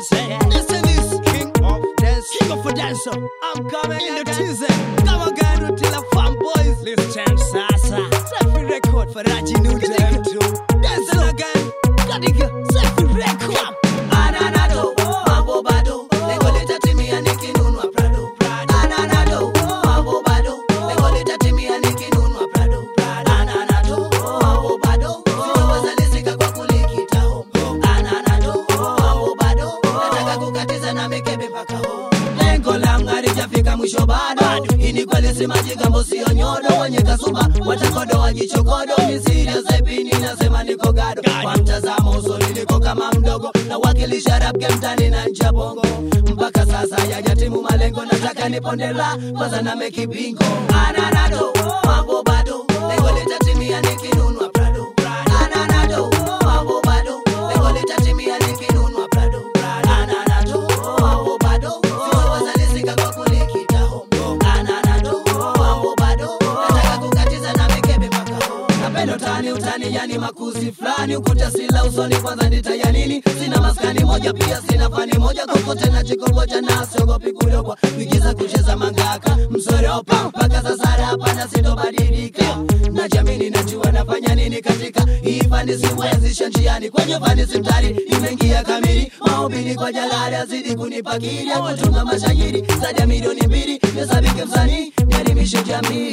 say. Listen this, king of dance, king of a dancer. I'm coming in the teaser. Come again with till a fan boys. Listen, sasa. Selfie record for Raji Nuja. Dance again. Kadika, selfie record. Ananado, mambo bado, lengo litatimia nikinunua Prado. Ananado, mambo bado, lengo litatimia nikinunua Prado. Ananado, mambo bado, sitaweza lizika kwa kulikita home. Ananado, mambo bado, nataka kukatiza na mikebe mpaka home. Lengo langu halijafika mwisho bado, hii ni kweli si majigambo sio nyodo, wenye kasuba watakodo wajichokodo, misiri zebini nasema niko gado, kwa mtazamo usoni niko kama mdogo, na wakilisha rap game mtani na ncha bongo, mpaka sasa yajatimu malengo, nataka nipondela kwanza na meki bingo, ananado mambo bado, lengo litatimia nikinunua Prado, ananado mambo bado, lengo litatimia nikinunua Prado, ananado mambo bado, sitaweza lizika kwa kulikita home, ananado mambo bado, nataka kukatiza na mikebe mpaka home. Napenda utani utani, yani makuzi fulani, ukuta sila usoni, kwanza nitaya nini? Sina maskani moja, pia sina fani moja, kokote na chikongoja na siogopi kudogwa, kuigiza kucheza mangaka, msoropa mpaka sasa rapa na sitobadilika, najamini najua nafanya nini katika hii fani, siwezisha njiani kwenye fani simtari, nimeingia kamili maubini kwa jalali, azidi kunipakili ya kutunga mashahiri zaidi ya milioni mbili, nisabike msanii nielimishe jamii.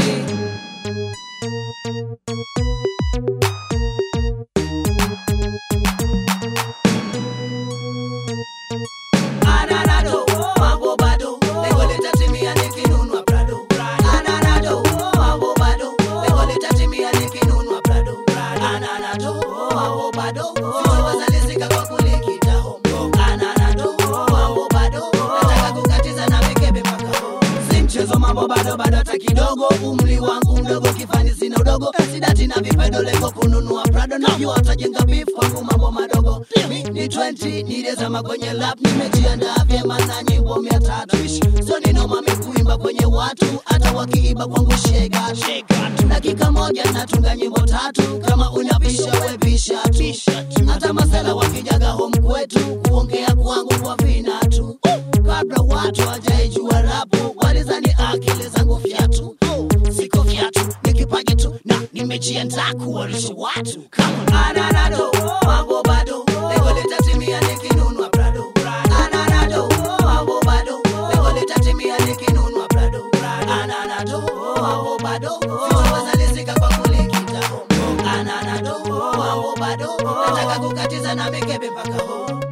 Ananado, mambo bado, lengo litatimia nikinunua Prado. Ananado, mambo bado, lengo litatimia nikinunua Prado. Ananado, mambo bado, sitaweza lizika kwa kulikita home. Ananado, mambo bado, nataka kukatiza na mikebe mpaka home. Si mchezo mambo bado bado hata kidogo, umri wangu mdogo, kifani sina udogo, sidati na vipedo, lengo kununua Prado, najua watajenga beef kwangu mambo madogo. Mi ni 20 nilizama kwenye lap, nimejiandaa vyema na nyimbo mia tatu so ninoma mikuimba kwenye watu, hata wakiiba kwangu shega dakika moja natunga nyimbo tatu, kama unapisha webisha tu, hata masela wakijaga home kwetu, kuongea kwangu kwa vinatu, kabla watu hajaijua rapu, walizani akili zangu fyatu, siko fyatu, ni kipaji tu na nimejiandaa kuwarisha watu kama ananado, mambo bado, lengo litatimia nikinunua Prado. Ananado, mambo bado, lengo litatimia nikinunua Prado. Ananado, mambo bado, sitaweza lizika kwa kulikita home. Ananado, mambo bado, nataka kukatiza na mikebe mpaka home.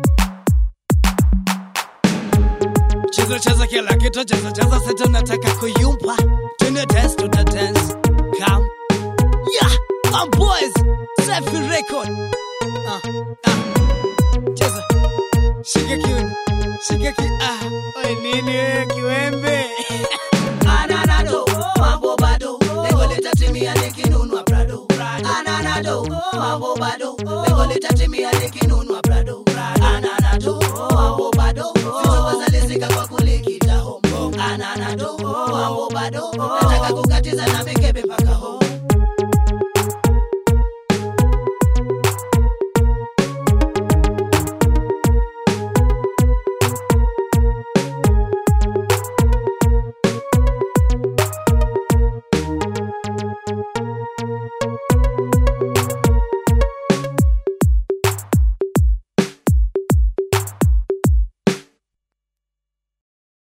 Cheza cheza kila kitu, cheza cheza sasa nataka kuyumpa. Tuna dance, tuna dance. Come. Yeah, I'm boys. Selfie record. Ah, ah. Cheza. Shika kiuno. Shika ki ah. Oi nini wewe kiwembe? Ananado, mambo bado, lengo litatimia nikinunua Prado. Ananado, mambo bado, lengo litatimia nikinunua